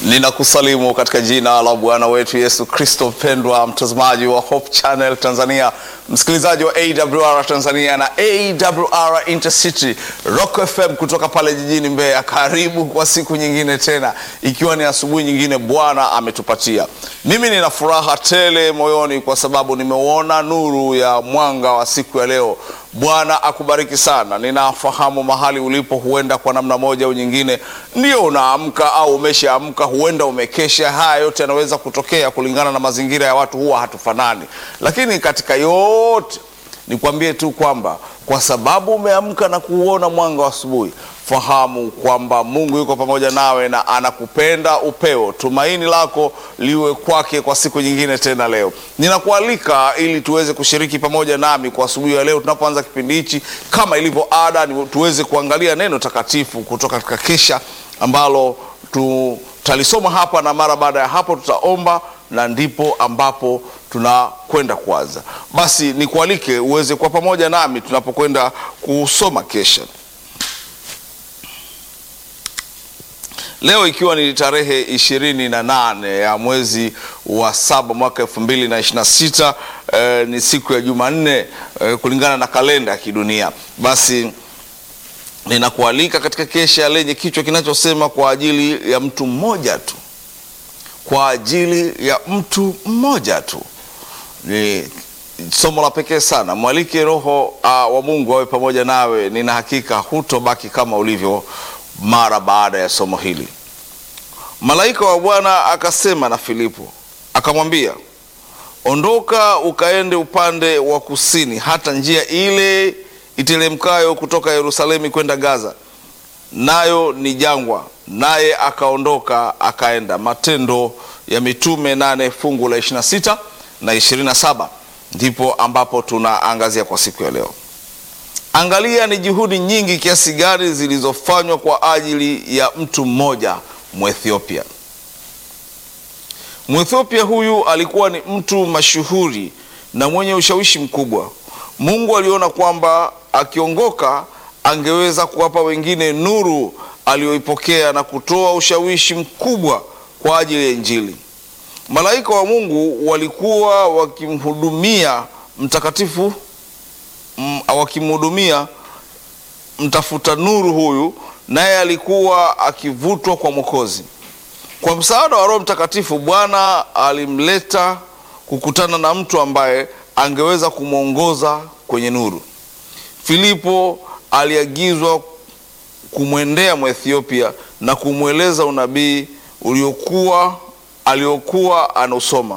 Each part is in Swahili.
Ninakusalimu katika jina la Bwana wetu Yesu Kristo. Mpendwa mtazamaji wa Hope Channel Tanzania, msikilizaji wa AWR Tanzania na AWR Intercity Rock FM kutoka pale jijini Mbeya, karibu kwa siku nyingine tena, ikiwa ni asubuhi nyingine Bwana ametupatia. Mimi nina furaha tele moyoni kwa sababu nimeuona nuru ya mwanga wa siku ya leo. Bwana akubariki sana. Ninafahamu mahali ulipo, huenda kwa namna moja au nyingine ndio unaamka au umeshaamka, huenda umekesha. Haya yote yanaweza kutokea kulingana na mazingira ya watu, huwa hatufanani. Lakini katika yote nikwambie tu kwamba kwa sababu umeamka na kuuona mwanga wa asubuhi, fahamu kwamba Mungu yuko pamoja nawe na anakupenda upeo. Tumaini lako liwe kwake kwa siku nyingine tena. Leo ninakualika ili tuweze kushiriki pamoja nami kwa asubuhi ya leo, tunapoanza kipindi hichi, kama ilivyo ada, ni tuweze kuangalia neno takatifu kutoka katika kesha ambalo tutalisoma hapa, na mara baada ya hapo tutaomba na ndipo ambapo tunakwenda kuanza. Basi nikualike uweze kuwa pamoja nami tunapokwenda kusoma kesha. Leo ikiwa ni tarehe ishirini na nane ya mwezi wa saba mwaka elfu mbili na ishirini na sita eh, ni siku ya Jumanne eh, kulingana na kalenda ya kidunia. Basi ninakualika katika kesha lenye kichwa kinachosema kwa ajili ya mtu mmoja tu kwa ajili ya mtu mmoja tu. Ni somo la pekee sana. Mwalike Roho uh, wa Mungu awe pamoja nawe. Nina hakika hutobaki kama ulivyo mara baada ya somo hili. Malaika wa Bwana akasema na Filipo akamwambia, ondoka ukaende upande wa kusini hata njia ile iteremkayo kutoka Yerusalemu kwenda Gaza, nayo ni jangwa naye akaondoka akaenda. Matendo ya Mitume nane fungu la 26 na 27 ndipo ambapo tunaangazia kwa siku ya leo. Angalia ni juhudi nyingi kiasi gani zilizofanywa kwa ajili ya mtu mmoja Mwethiopia. Mwethiopia huyu alikuwa ni mtu mashuhuri na mwenye ushawishi mkubwa. Mungu aliona kwamba akiongoka angeweza kuwapa wengine nuru aliyoipokea na kutoa ushawishi mkubwa kwa ajili ya Injili. Malaika wa Mungu walikuwa wakimhudumia mtakatifu m, wakimhudumia mtafuta nuru huyu, naye alikuwa akivutwa kwa Mwokozi. Kwa msaada wa Roho Mtakatifu, Bwana alimleta kukutana na mtu ambaye angeweza kumwongoza kwenye nuru. Filipo aliagizwa kumwendea Mwethiopia na kumweleza unabii uliokuwa aliokuwa anausoma.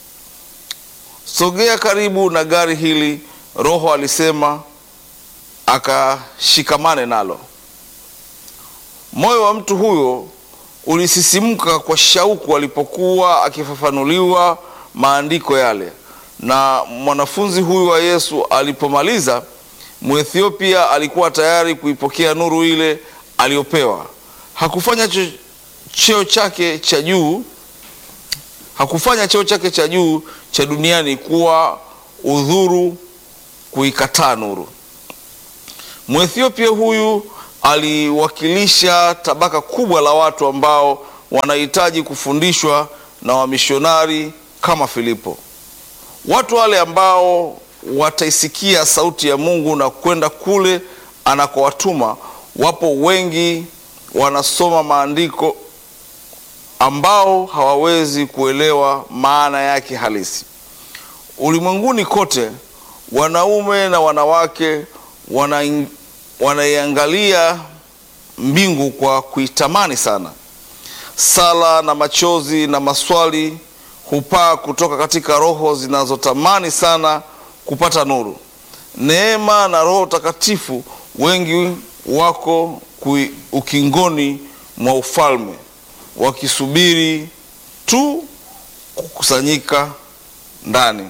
Sogea karibu na gari hili, Roho alisema, akashikamane nalo. Moyo wa mtu huyo ulisisimka kwa shauku alipokuwa akifafanuliwa maandiko yale, na mwanafunzi huyu wa Yesu alipomaliza Mwethiopia alikuwa tayari kuipokea nuru ile aliyopewa. Hakufanya cheo chake cha juu, hakufanya cheo chake cha juu cha duniani kuwa udhuru kuikataa nuru. Mwethiopia huyu aliwakilisha tabaka kubwa la watu ambao wanahitaji kufundishwa na wamishonari kama Filipo, watu wale ambao wataisikia sauti ya Mungu na kwenda kule anakowatuma. Wapo wengi wanasoma maandiko ambao hawawezi kuelewa maana yake halisi. Ulimwenguni kote, wanaume na wanawake wana, wanaiangalia mbingu kwa kuitamani sana. Sala na machozi na maswali hupaa kutoka katika roho zinazotamani sana kupata nuru, neema na Roho Takatifu. Wengi wako kui, ukingoni mwa ufalme wakisubiri tu kukusanyika ndani.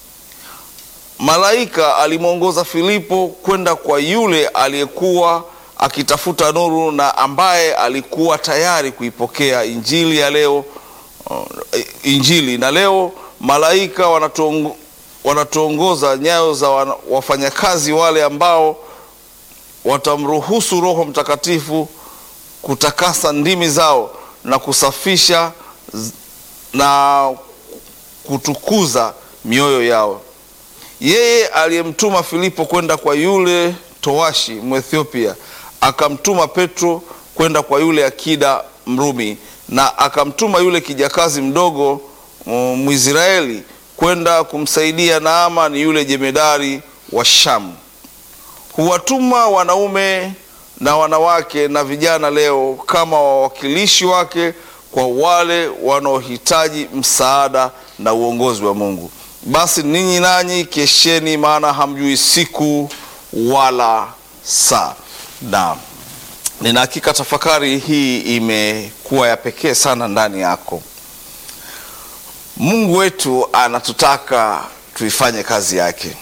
Malaika alimwongoza Filipo kwenda kwa yule aliyekuwa akitafuta nuru na ambaye alikuwa tayari kuipokea injili ya leo. Uh, injili na leo malaika wanatuongo wanatuongoza nyayo za wafanyakazi wale ambao watamruhusu Roho Mtakatifu kutakasa ndimi zao na kusafisha z- na kutukuza mioyo yao. Yeye aliyemtuma Filipo kwenda kwa yule towashi Mwethiopia, akamtuma Petro kwenda kwa yule akida Mrumi, na akamtuma yule kijakazi mdogo mm, Mwisraeli kwenda kumsaidia Naamani yule jemedari wa Shamu. Huwatuma wanaume na wanawake na vijana leo kama wawakilishi wake kwa wale wanaohitaji msaada na uongozi wa Mungu. Basi ninyi nanyi kesheni, maana hamjui siku wala saa. Na nina hakika tafakari hii imekuwa ya pekee sana ndani yako. Mungu wetu anatutaka tuifanye kazi yake.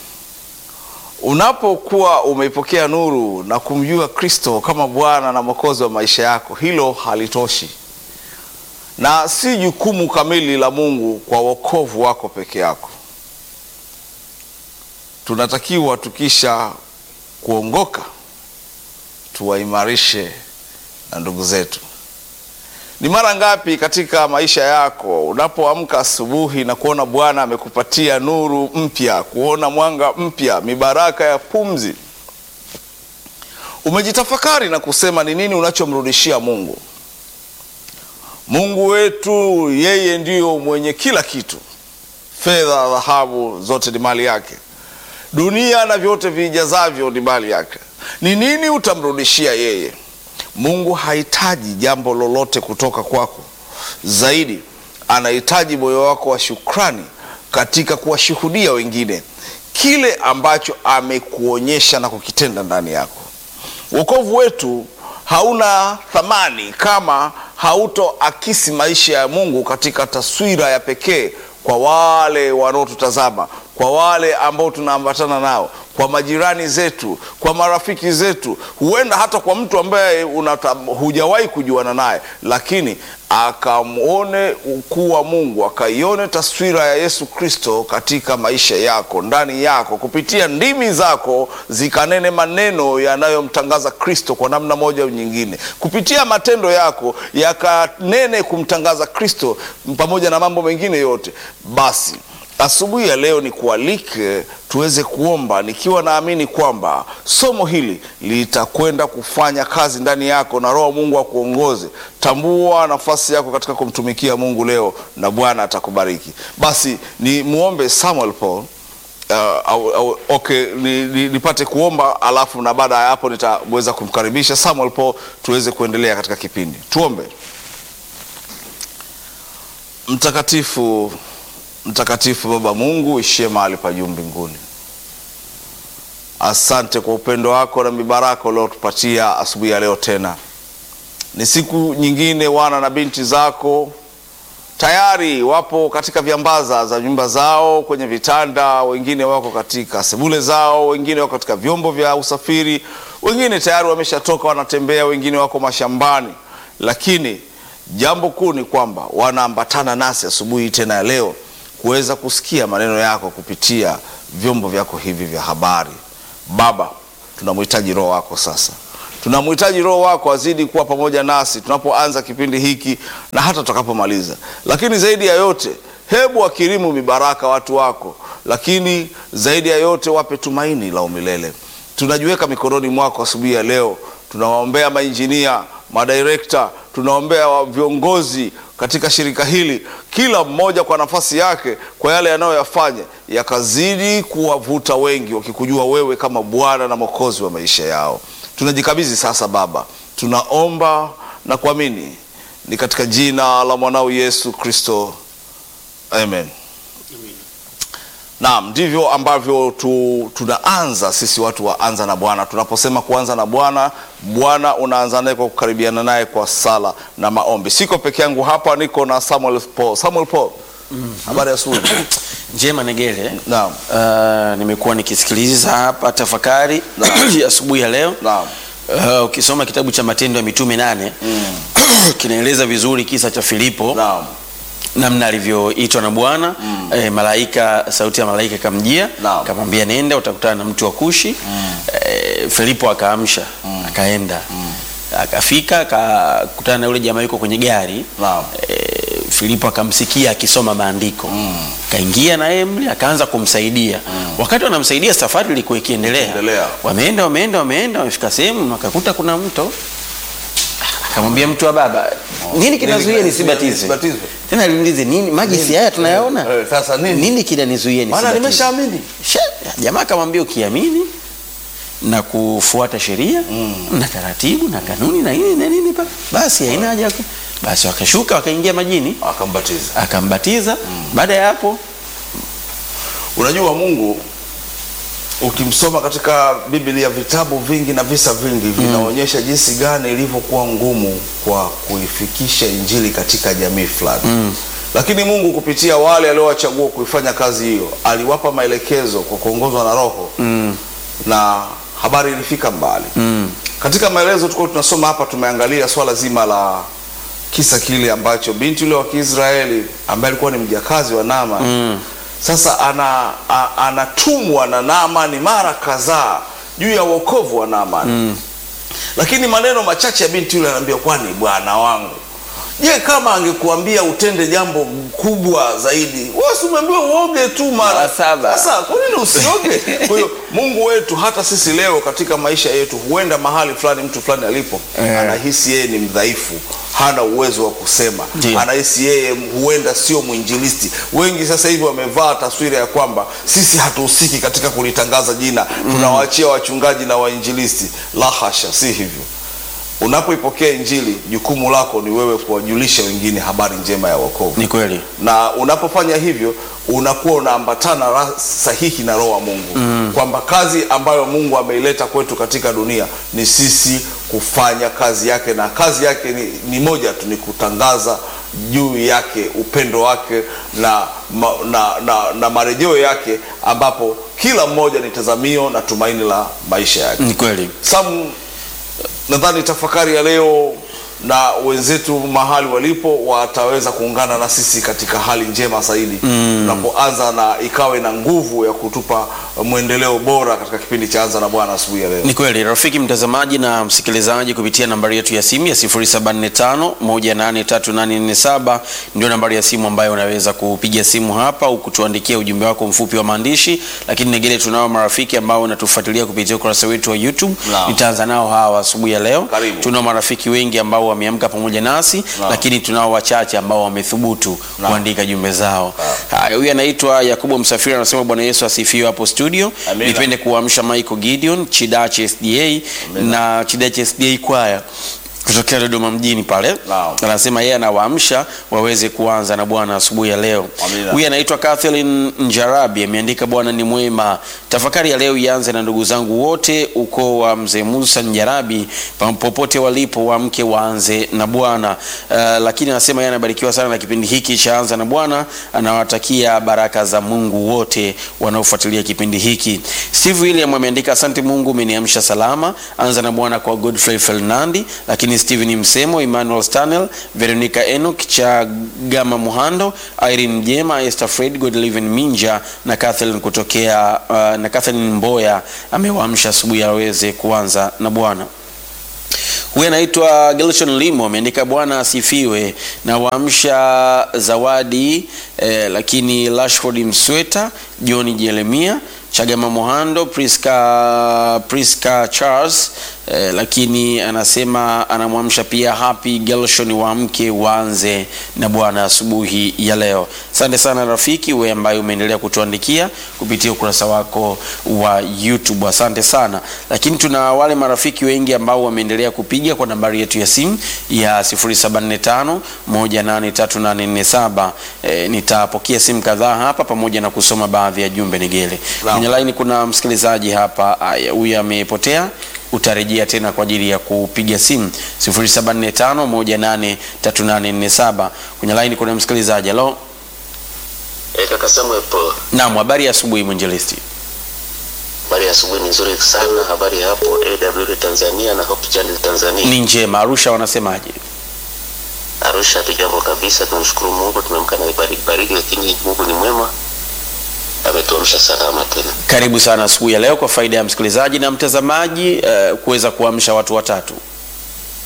Unapokuwa umeipokea nuru na kumjua Kristo kama Bwana na Mwokozi wa maisha yako, hilo halitoshi na si jukumu kamili la Mungu kwa wokovu wako peke yako. Tunatakiwa tukisha kuongoka tuwaimarishe na ndugu zetu. Ni mara ngapi katika maisha yako unapoamka asubuhi na kuona Bwana amekupatia nuru mpya, kuona mwanga mpya, mibaraka ya pumzi, umejitafakari na kusema ni nini unachomrudishia Mungu? Mungu wetu yeye ndiyo mwenye kila kitu, fedha, dhahabu, zote ni mali yake. Dunia na vyote vijazavyo ni mali yake. Ni nini utamrudishia yeye? Mungu hahitaji jambo lolote kutoka kwako, zaidi anahitaji moyo wako wa shukrani katika kuwashuhudia wengine kile ambacho amekuonyesha na kukitenda ndani yako. Wokovu wetu hauna thamani kama hautoakisi maisha ya Mungu katika taswira ya pekee kwa wale wanaotutazama, kwa wale ambao tunaambatana nao, kwa majirani zetu, kwa marafiki zetu, huenda hata kwa mtu ambaye unata- hujawahi kujuana naye, lakini akamwone ukuu wa Mungu, akaione taswira ya Yesu Kristo katika maisha yako, ndani yako, kupitia ndimi zako zikanene maneno yanayomtangaza Kristo kwa namna moja au nyingine, kupitia matendo yako yakanene kumtangaza Kristo pamoja na mambo mengine yote. Basi asubuhi ya leo ni kualike tuweze kuomba, nikiwa naamini kwamba somo hili litakwenda kufanya kazi ndani yako na Roho wa Mungu akuongoze. Tambua nafasi yako katika kumtumikia Mungu leo na Bwana atakubariki. Basi ni muombe Samuel Paul Uh, au, au, okay, ni- ni- nipate kuomba alafu na baada ya hapo nitaweza kumkaribisha Samuel Paul tuweze kuendelea katika kipindi. Tuombe. Mtakatifu, mtakatifu Baba Mungu ishie mahali pa juu mbinguni, asante kwa upendo wako na mibaraka uliotupatia asubuhi ya leo. Tena ni siku nyingine, wana na binti zako tayari wapo katika viambaza za nyumba zao, kwenye vitanda, wengine wako katika sebule zao, wengine wako katika vyombo vya usafiri, wengine tayari wameshatoka wanatembea, wengine wako mashambani, lakini jambo kuu ni kwamba wanaambatana nasi asubuhi tena ya leo kuweza kusikia maneno yako kupitia vyombo vyako hivi vya habari. Baba, tunamhitaji Roho wako sasa tunamhitaji Roho wako azidi kuwa pamoja nasi tunapoanza kipindi hiki na hata tutakapomaliza. Lakini zaidi ya yote, hebu wakirimu mibaraka watu wako, lakini zaidi ya yote wape tumaini la umilele. Tunajiweka mikononi mwako asubuhi ya leo. Tunawaombea mainjinia, madirekta, tunaombea wa- viongozi katika shirika hili, kila mmoja kwa nafasi yake, kwa yale yanayoyafanya yakazidi kuwavuta wengi wakikujua wewe kama Bwana na Mwokozi wa maisha yao. Tunajikabidhi sasa Baba, tunaomba na kuamini ni katika jina la mwanao Yesu Kristo, amen. Naam, ndivyo ambavyo tu, tunaanza sisi watu wa anza na Bwana. Tunaposema kuanza na Bwana, Bwana unaanza naye kwa kukaribiana naye kwa sala na maombi. Siko peke yangu hapa, niko na Samuel Paul. Samuel Paul, habari ya asubuhi. Njema Negele. Naam. Uh, nimekuwa nikisikiliza hapa tafakari ya asubuhi ya leo. Naam. Uh, ukisoma kitabu cha Matendo ya Mitume nane kinaeleza vizuri kisa cha Filipo Naam. namna alivyoitwa na Bwana eh, malaika, sauti ya malaika ikamjia Naam. akamwambia nenda utakutana na mtu wa Kushi eh, Filipo akaamsha akaenda akafika akakutana na yule jamaa yuko kwenye gari Naam. e, Filipo akamsikia akisoma maandiko kaingia na yeye mle akaanza kumsaidia wakati wanamsaidia safari ilikuwa ikiendelea Ikiendelea. wameenda wameenda wameenda wamefika sehemu wakakuta kuna mto akamwambia mtu wa baba nini kinazuia nini nisibatizwe nisibatizwe? tena aliulize nini maji si haya tunayaona Eh, sasa nini? nini kinanizuia Maana nisibatizwe? nimeshaamini. Sha- jamaa akamwambia ukiamini na kufuata sheria na taratibu na kanuni na nini na nini pa- basi haina haja ya ku- basi wakashuka wakaingia majini Akambatiza. akambatiza baada ya hapo Unajua Mungu ukimsoma katika Biblia vitabu vingi na visa vingi vinaonyesha jinsi gani ilivyokuwa ngumu kwa kuifikisha injili katika jamii fulani. Lakini Mungu kupitia wale aliowachagua kuifanya kazi hiyo aliwapa maelekezo kwa kuongozwa na Roho na habari ilifika mbali. Katika maelezo tulikuwa tunasoma hapa, tumeangalia swala zima la kisa kile ambacho binti yule wa Kiisraeli ambaye alikuwa ni mjakazi wa Naamani sasa ana, a, anatumwa na Naamani mara kadhaa juu ya wokovu wa Naamani lakini maneno machache ya binti yule anaambia, kwani bwana wangu, je, kama angekuambia utende jambo kubwa zaidi, wewe si umeambiwa uoge tu mara Mara saba. Sasa kwa nini usioge? Kwa hiyo Mungu wetu, hata sisi leo katika maisha yetu, huenda mahali fulani mtu fulani alipo Eh. anahisi yeye ni mdhaifu, hana uwezo wa kusema, Ndiyo. anahisi yeye huenda sio mwinjilisti. Wengi sasa hivi wamevaa taswira ya kwamba sisi hatuhusiki katika kulitangaza jina, tunawaachia wachungaji na wainjilisti. La hasha, si hivyo. Unapoipokea Injili, jukumu lako ni wewe kuwajulisha wengine habari njema ya wokovu ni kweli na unapofanya hivyo unakuwa unaambatana ra- sahihi na roho wa Mungu kwamba kazi ambayo Mungu ameileta kwetu katika dunia ni sisi kufanya kazi yake, na kazi yake ni, ni moja tu, ni kutangaza juu yake upendo wake na, ma, na, na, na marejeo yake, ambapo kila mmoja ni tazamio na tumaini la maisha yake. ni kweli Sam, nadhani tafakari ya leo na wenzetu mahali walipo wataweza kuungana na sisi katika hali njema zaidi tunapoanza na ikawe na nguvu ya kutupa mwendeleo bora katika kipindi cha Anza na Bwana asubuhi ya leo. Ni kweli rafiki mtazamaji na msikilizaji, kupitia nambari yetu ya simu ya 0745183847 ndio nambari ya simu ambayo unaweza kupiga simu hapa au kutuandikia ujumbe wako mfupi wa maandishi. Lakini negele, tunao marafiki ambao wanatufuatilia kupitia ukurasa wetu wa YouTube. Naam. Nitaanza nao hawa asubuhi ya leo. Karibu. Tunao marafiki wengi ambao wameamka pamoja nasi, Naam. lakini tunao wachache ambao wamethubutu Naam. kuandika jumbe zao. Haya, huyu anaitwa Yakobo Msafiri anasema Bwana Yesu asifiwe hapo studio. Amina. Nipende kuamsha Michael Gideon Chidache SDA na Chidache SDA kwaya kutokea Dodoma mjini pale. Naam. Anasema yeye anawaamsha waweze kuanza na Bwana asubuhi ya leo. Amina. Huyu anaitwa Kathleen Njarabi ameandika Bwana ni mwema. Tafakari ya leo ianze na ndugu zangu wote ukoo wa mzee Musa Njarabi pa- popote walipo waamke waanze na Bwana. Uh, lakini anasema yeye anabarikiwa sana na kipindi hiki cha anza na Bwana, anawatakia baraka za Mungu wote wanaofuatilia kipindi hiki. Steve William ameandika asante Mungu umeniamsha salama. Anza na Bwana kwa Godfrey Fernandi, lakini Steven Msemo, Emmanuel Stanel, Veronica Enoch cha Gama Muhando, Irene Mjema, Esther Fred, Godliven Minja na Kathleen kutokea uh, na Kathleen Mboya amewaamsha asubuhi aweze kuanza na Bwana. Huyu anaitwa Gelson Limo ameandika Bwana asifiwe na waamsha Zawadi eh, lakini Rashford Msweta, John Jeremia, Chagama Mohando, Priska, Priska Charles eh, lakini anasema anamwamsha pia Happy Gelson waamke waanze na Bwana asubuhi ya leo. Asante sana rafiki wewe ambaye umeendelea kutuandikia kupitia ukurasa wako wa YouTube. Asante sana. Lakini tuna wale marafiki wengi ambao wameendelea kupiga kwa nambari yetu ya simu ya 0745 183847. E, nitapokea simu kadhaa hapa pamoja na kusoma baadhi ya jumbe Nigele. Naam. Kwenye line kuna msikilizaji hapa, aya, huyu amepotea utarejea tena kwa ajili ya kupiga simu 0745183847. Kwenye line kuna msikilizaji. Hello. Eh, kaka Samuel Paul, Naam, habari ya asubuhi mwinjilisti. habari ya asubuhi ni nzuri sana. Habari ya hapo AWR Tanzania na Hope Channel Tanzania. Ni njema. Arusha wanasemaje? Arusha hatujambo kabisa, tunamshukuru Mungu, tumeamka na baridi baridi, lakini Mungu ni mwema, ametuamsha salama tena. Karibu sana asubuhi ya leo kwa faida ya msikilizaji na mtazamaji uh, kuweza kuamsha watu watatu.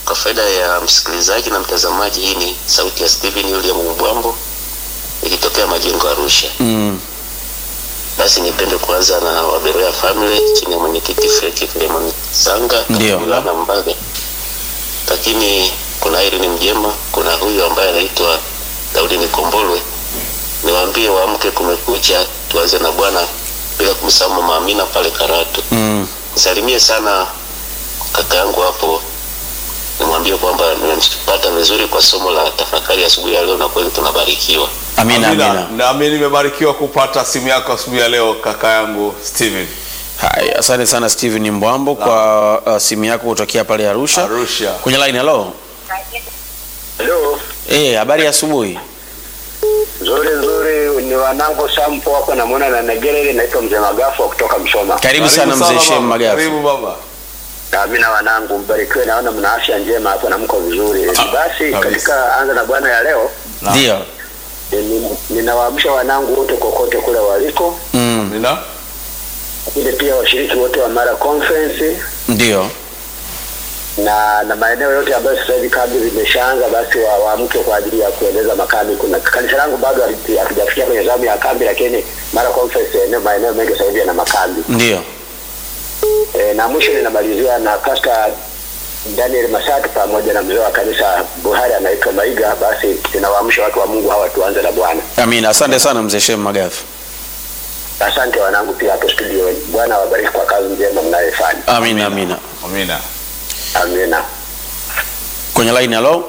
Kwa faida ya msikilizaji na mtazamaji, hii ni sauti ya Steven William Mbwambo ikitokea Majengo Arusha. Mm. Basi nipende kuanza na Waberoya Family chini ya mwenyekiti Freki Filemon Sanga Ndio. Kabula na Mbaga, lakini kuna Irene Mjema, kuna huyu ambaye anaitwa Daudi Nikombolwe. Niwaambie waamke, kumekucha, tuanze na Bwana bila kumsahau Mama Amina pale Karatu. Mm. Nisalimie sana kaka yangu hapo, nimwambie kwamba nimempata vizuri kwa somo la tafakari asubuhi ya leo, na kweli tunabarikiwa. Amina, amina. Nami nimebarikiwa kupata simu yako asubuhi ya leo kaka yangu Steven. Hai, asante sana Steven Mbwambo kwa uh, simu yako kutokea pale Arusha. Arusha. Kwenye line hello. Halo, Eh, habari ya asubuhi. nzuri nzuri, ni wanangu Sampo hapo namwona na Negerere, naitwa mzee Magafu wa kutoka Msoma. Karibu sana mzee Shem baba. Magafu. Karibu baba. Na mimi na wanangu mbarikiwe, naona mna afya njema hapo na mko vizuri. Ah, Basi kabisa. katika anza na bwana ya leo Na. Ndio. ni- ninawaamsha wanangu wote kokote kule waliko, Mm. Nina? lakini pia washiriki wote wa Mara Conference Ndio. na na maeneo yote ambayo sasa hivi kambi zimeshaanza, basi wa- waamke kwa ajili ya kuendeleza makambi. Kuna kanisa langu bado hali- hatujafikia kwenye zamu ya kambi, lakini Mara Conference eneo maeneo mengi sasa hivi yana makambi. Ndio. E, na mwisho ninamalizia na Pastor Daniel Masatu pamoja na mzee wa kanisa Buhari anaitwa Maiga. Basi ninawaamsha watu wa Mungu hawa tuanze na Bwana. Amina. Asante sana mzee Shem Magafu. Asante wanangu pia hapo studio. Bwana awabariki kwa kazi njema mnayofanya. Amina, amina. Amina. Amina. Kwenye line hello.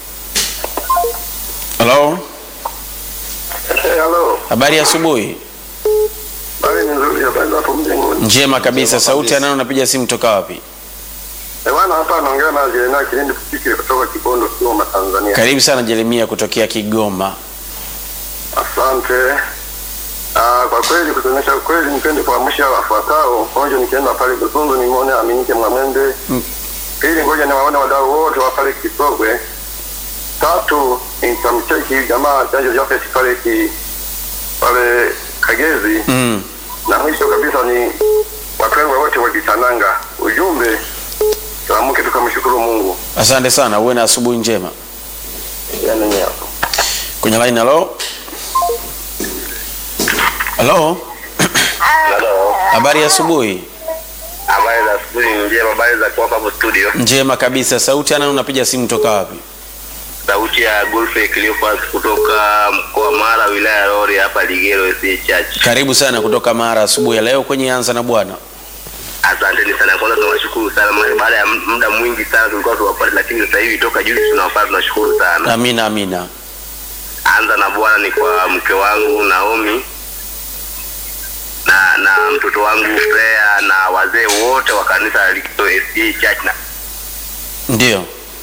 Hello. Hello. Habari ya asubuhi. Bali ni nzuri habari hapo mjengoni. Njema kabisa. Sauti ya nani unapiga simu toka wapi? Eh, bwana hapa anaongea na Jeremia Kilindi Kupiki kutoka Kibondo Kigoma Tanzania. Karibu sana Jeremia kutokea Kigoma. Asante. Ah, kwa kweli kutuonyesha kweli, nipende kuamsha wafuatao. Kwanza nikienda pale Busunzu nimuone Aminike Mwamende. Mm. Pili, ngoja niwaone wadau wote wa pale Kisogwe. Tatu, nitamcheki jamaa chanjo Jafet pale ki pale Kagezi. Mm. Na mwisho kabisa ni wapendwa wote wa Kitananga. Ujumbe tuamke tukamshukuru Mungu. Asante sana. Uwe na asubuhi njema. Yaani ni hapo. Kwenye line hello. Hello. Hello. Habari ya asubuhi. Habari za asubuhi njema, habari za kuwapa hapo studio. Njema kabisa. Sauti ya nani unapiga simu toka wapi? sauti ya Godfrey Cleophas kutoka mkoa wa Mara wilaya ya Rori hapa Ligero SDA Church. Karibu sana kutoka Mara asubuhi ya leo kwenye Anza na Bwana. Asanteni sana, kwanza tunawashukuru sana, maana baada ya muda mwingi sana tulikuwa tuwapate, lakini sasa hivi toka juzi tunawapata, tunashukuru sana. Amina, amina. Anza na Bwana ni kwa mke wangu Naomi na na mtoto wangu Freya na wazee wote wa kanisa la Ligero SDA Church na Ndio.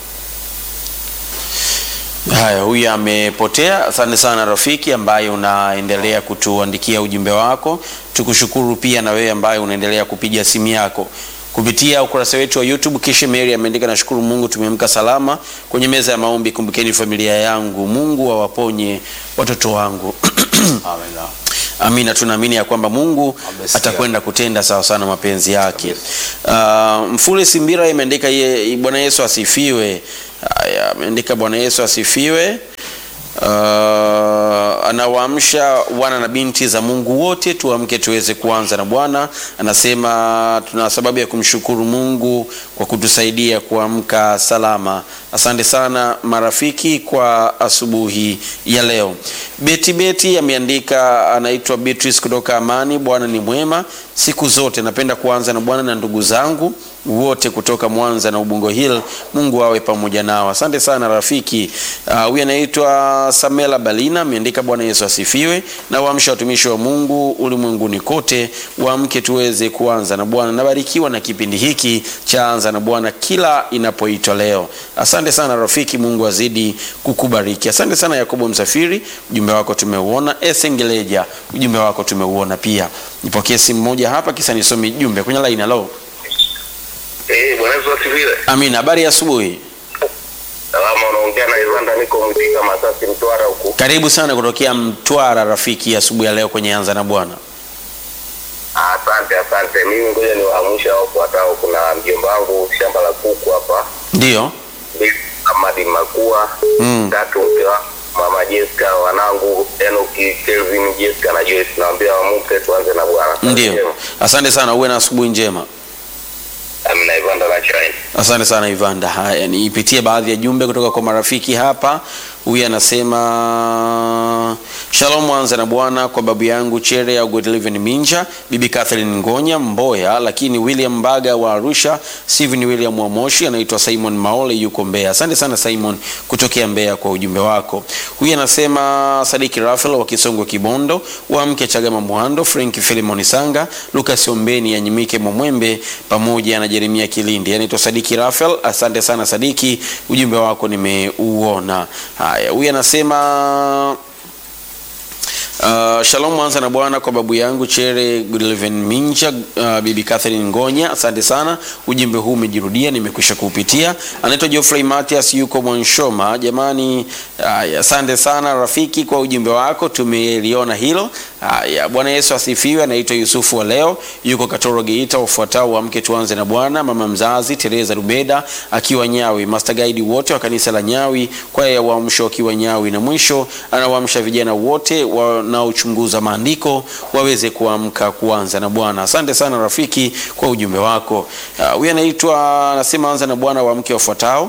Haya, huyu amepotea. Asante sana rafiki ambaye unaendelea kutuandikia ujumbe wako. Tukushukuru pia na wewe ambaye unaendelea kupiga simu yako kupitia ukurasa wetu wa YouTube. Kisha Mary ameandika, nashukuru Mungu tumeamka salama kwenye meza ya maombi. Kumbukeni familia yangu, Mungu awaponye watoto wangu. Amina. Amina, tunaamini ya kwamba Mungu Amesikia. atakwenda kutenda sawa sana mapenzi yake. Uh, Mfule Simbira imeandika ye, Bwana Yesu asifiwe. Haya, ameandika Bwana Yesu asifiwe. Uh, anawaamsha wana na binti za Mungu wote tuamke tuweze kuanza na Bwana. Anasema tuna sababu ya kumshukuru Mungu kwa kutusaidia kuamka salama. Asante sana marafiki kwa asubuhi ya leo. Beti Beti ameandika, anaitwa Beatrice kutoka Amani. Bwana ni mwema siku zote. Napenda kuanza na Bwana na ndugu zangu wote kutoka Mwanza na Ubungo Hill. Mungu awe pamoja nao. Asante sana rafiki. Ah, Huyu anaitwa Samela Balina ameandika, Bwana Yesu asifiwe, na waamsha watumishi wa Mungu ulimwenguni kote, waamke tuweze kuanza na Bwana. Nabarikiwa na kipindi hiki cha anza na Bwana kila inapoitwa leo. Asante sana rafiki, Mungu azidi kukubariki. Asante sana Yakobo Msafiri, ujumbe wako tumeuona. Esengeleja, ujumbe wako tumeuona pia. Nipokee simu moja hapa, kisa nisome jumbe kwenye line. Halo, eh, Bwana Yesu asifiwe. Amina, habari ya asubuhi. Salama, unaongea na Ivanda, niko Mwitika Masasi, Mtwara huku. Karibu sana kutokea Mtwara rafiki, asubuhi ya leo kwenye anza na Bwana. Asante, asante. Mimi ngoja niwaamshe hao wafuatao. Kuna mjomba wangu shamba la kuku hapa, Ndio, mbili Amadi Makua, Mm. tatu mke wa mama Jessica, wanangu Enoki, Kelvin, Jessica na Joyce. Naambia wamuke tuanze na Bwana. Ndio, asante sana, uwe na asubuhi njema. Amina Ivanda na China. Asante sana Ivanda. Haya, niipitie baadhi ya jumbe kutoka kwa marafiki hapa. Huyu anasema Shalom, anza na Bwana kwa babu yangu Chere au Godliven Minja, bibi Catherine Ngonya Mboya, lakini William Mbaga wa Arusha, Steven William wa Moshi, anaitwa Simon Maole yuko Mbeya. Asante sana Simon kutokea Mbeya kwa ujumbe wako. Huyu anasema Sadiki Rafael wa Kisongo Kibondo, wa mke Chagama Mwando, Frank Filimon Sanga, Lucas Ombeni ya Nyimike Momwembe pamoja na Jeremia Kilindi. Anaitwa Sadiki Rafael. Asante sana Sadiki, ujumbe wako nimeuona. Haya, huyu anasema Uh, shalom mwanza na bwana kwa babu yangu Chere Goodleven Minja, uh, bibi Catherine Ngonya, asante sana. Ujumbe huu umejirudia, nimekwisha kuupitia. Anaitwa Geoffrey Matias, yuko Mwanshoma. Jamani, haya, asante sana rafiki kwa ujumbe wako, tumeliona hilo. Haya, Bwana Yesu asifiwe. Anaitwa Yusufu wa leo, yuko Katoro Geita. Ufuatao wa mke tuanze na bwana, mama mzazi Teresa Rubeda akiwa Nyawi, master guide wote wa kanisa la Nyawi, kwaya ya uamsho wakiwa Nyawi, na mwisho anawaamsha vijana wote wanaochunguza maandiko waweze kuamka kuanza na Bwana. Asante sana rafiki kwa ujumbe wako. Ah, Huyu anaitwa anasema anza na Bwana wa mke wafuatao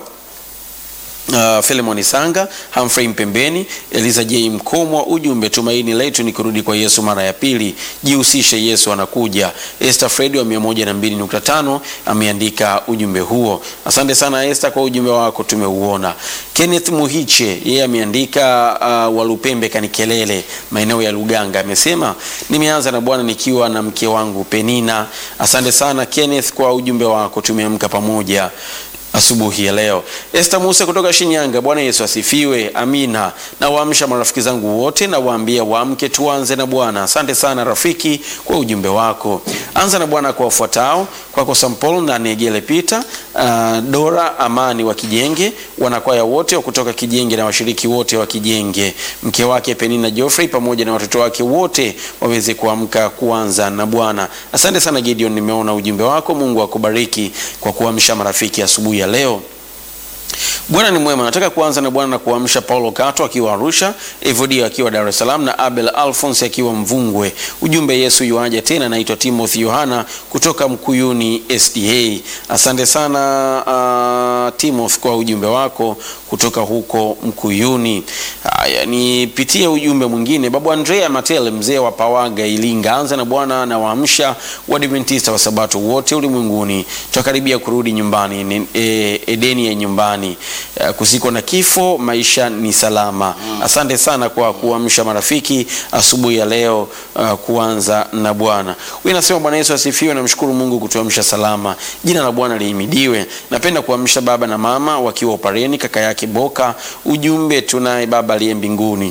Uh, Philemon Sanga, Humphrey Mpembeni, Eliza J Mkomwa. Ujumbe, tumaini letu ni kurudi kwa Yesu mara ya pili, jihusishe, Yesu anakuja. Esther Fred wa 102.5 ameandika ujumbe huo. Asante sana Esther kwa ujumbe wako, tumeuona. Kenneth Muhiche yeye ameandika uh, Walupembe Kanikelele, maeneo ya Luganga, amesema nimeanza na Bwana nikiwa na mke wangu Penina. Asante sana Kenneth kwa ujumbe wako, tumeamka pamoja asubuhi ya leo. Esther Musa kutoka Shinyanga, Bwana Yesu asifiwe. Amina. Na waamsha marafiki zangu wote na waambia waamke tuanze na Bwana. Asante sana rafiki kwa ujumbe wako. Anza na Bwana kwa wafuatao, kwako Sampol na Negele Peter, uh, Dora Amani wa Kijenge, wanakwaya wote wa kutoka Kijenge na washiriki wote wa Kijenge, mke wake Penina Geoffrey pamoja na watoto wake wote waweze kuamka kuanza na Bwana. Asante sana Gideon, nimeona ujumbe wako. Mungu akubariki kwa kuamsha marafiki asubuhi ya leo. Bwana ni mwema. Nataka kuanza na Bwana na kuamsha Paulo Kato akiwa Arusha, Evodio akiwa Dar es Salaam na Abel Alphonse akiwa Mvungwe. Ujumbe Yesu yuaja tena. Naitwa Timothy Yohana kutoka Mkuyuni SDA. Asante sana uh, Timothy kwa ujumbe wako kutoka huko Mkuyuni. Haya, nipitie ujumbe mwingine. Babu Andrea Matele, mzee wa Pawaga Ilinga, anza na Bwana na waamsha Waadventista wa Sabato wote ulimwenguni. Tutakaribia kurudi nyumbani, ni, e, Edeni ya nyumbani. Uh, kusiko na kifo, maisha ni salama. Asante sana kwa kuamsha marafiki asubuhi ya leo, uh, kuanza na Bwana. Huyu anasema Bwana Yesu asifiwe, namshukuru Mungu kutuamsha salama. Jina la Bwana lihimidiwe. Napenda kuamsha baba na mama wakiwa Opareni, kaka yake Boka. Ujumbe, tunaye baba aliye mbinguni.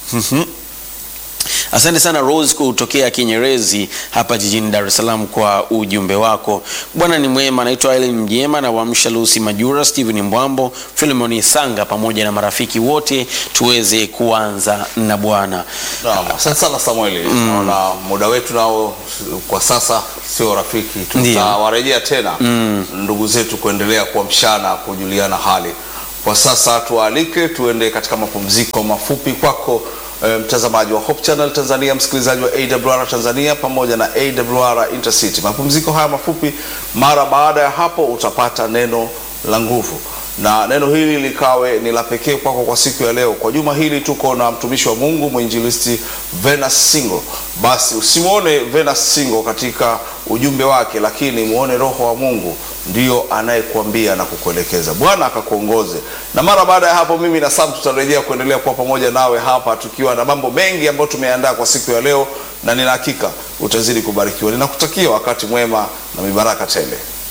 Asante sana Rose kutokea Kinyerezi hapa jijini Dar es Salaam kwa ujumbe wako. Bwana ni mwema. Naitwa Ellen Mjema na waamsha Lucy Majura, Steven Mbwambo, Philemon Sanga pamoja na marafiki wote tuweze kuanza na Bwana. Naam, asante sana Samueli. Naona muda wetu nao kwa sasa sio rafiki, Ndiyo. tutawarejea tena ndugu zetu kuendelea kuamshana, kujuliana hali. Kwa sasa tuwaalike tuende katika mapumziko mafupi kwako eh, mtazamaji wa Hope Channel Tanzania, msikilizaji wa AWR Tanzania pamoja na AWR Intercity. Mapumziko haya mafupi, mara baada ya hapo utapata neno la nguvu na neno hili likawe ni la pekee kwako kwa siku ya leo. Kwa juma hili tuko na mtumishi wa Mungu mwinjilisti Venus Singo. Basi usimwone Venus Singo katika ujumbe wake, lakini muone Roho wa Mungu ndio anayekuambia na kukuelekeza. Bwana akakuongoze. Na mara baada ya hapo, mimi na Sam tutarejea kuendelea kuwa pamoja nawe hapa tukiwa na mambo mengi ambayo tumeandaa kwa siku ya leo, na nina hakika utazidi kubarikiwa. Ninakutakia wakati mwema na mibaraka tele.